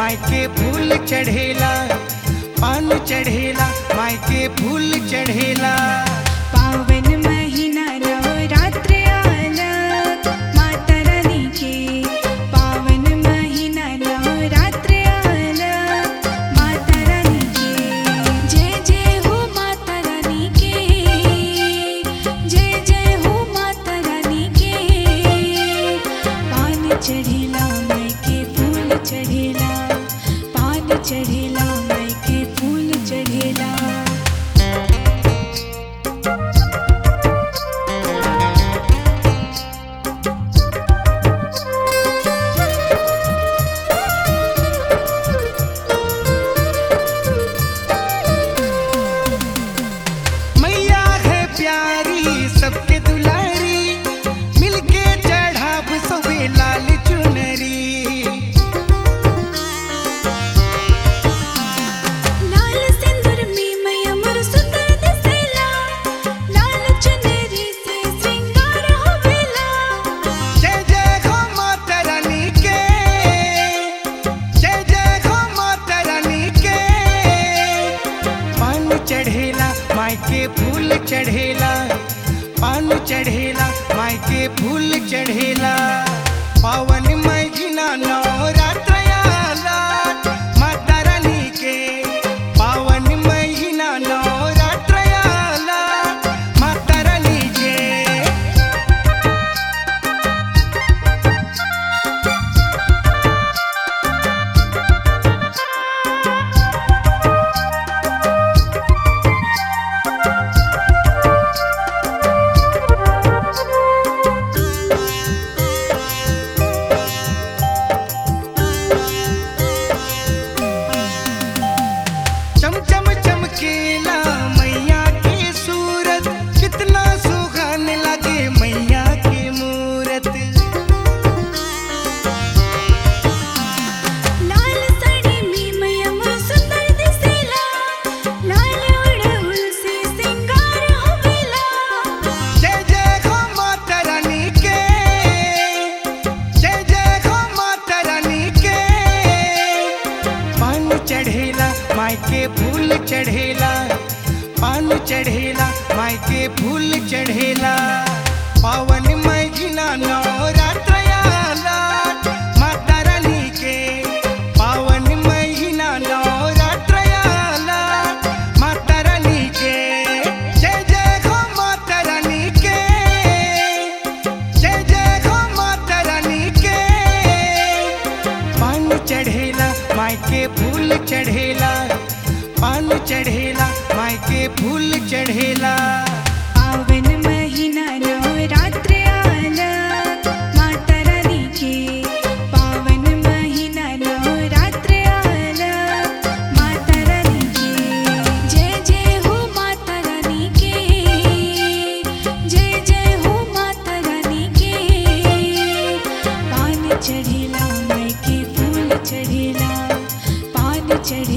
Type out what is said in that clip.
मायके फूल चढ़ेला पान चढ़ेला मायके फूल चढ़ेला पावन महिना नवरात्र आलं माता रानीचे पावन महिना नवरात्र आलं माता रानीचे जय जय हो माता रानी के जय जय हो माता रानी के पान चढ़ेला मायके फूल चढ़ेला पान चढ़ेला मायके फूल चढ़ेला मैया है प्यारी सबके दुलारी मिलके चढ़ाब सबे लाल चुनरी लाल सिंदूर में मैया मोर सुंदर दिसेला लाल चुनरी से श्रृंगार होवेला जय जय हो माता रानी के जय जय हो माता रानी के पान चढ़ेला मायके फूल चढ़ेला पान चढ़ेला मायके फूल चढ़ेला पावन महीना नवरात्र आला माता रानी के पावन महीना नवरात्र आला माता रानी के चमचम चमकेला मैया की सूरत कितना सुहाने लगे मैया की मूरत लाल साड़ी में मैया मोर सुंदर दिसेला लाल ओढ़हुल से श्रृंगार होवेला जय जय हो माता रानी के जय जय हो माता रानी के पान चढ़ेला मायके फूल चढ़ेला पान चढ़ेला मायके फूल चढ़ेला पावन महीना नवरात्र आला माता रानी के पावन महीना नवरात्र आला माता रानी के जय जय हो माता रानी के जय जय हो माता रानी के पान चढ़ेला मायके फूल चढ़ेला पान चढ़ेला मायके फूल चढ़ेला पावन महिना नवरात्र आलं माता रानीचे पावन महिना नवरात्र आलं माता रानीचे जय जय हो माता रानी के जय जय हो माता रानी के पान चढ़ेला मायके फूल चढ़ेला पान चढ़ेला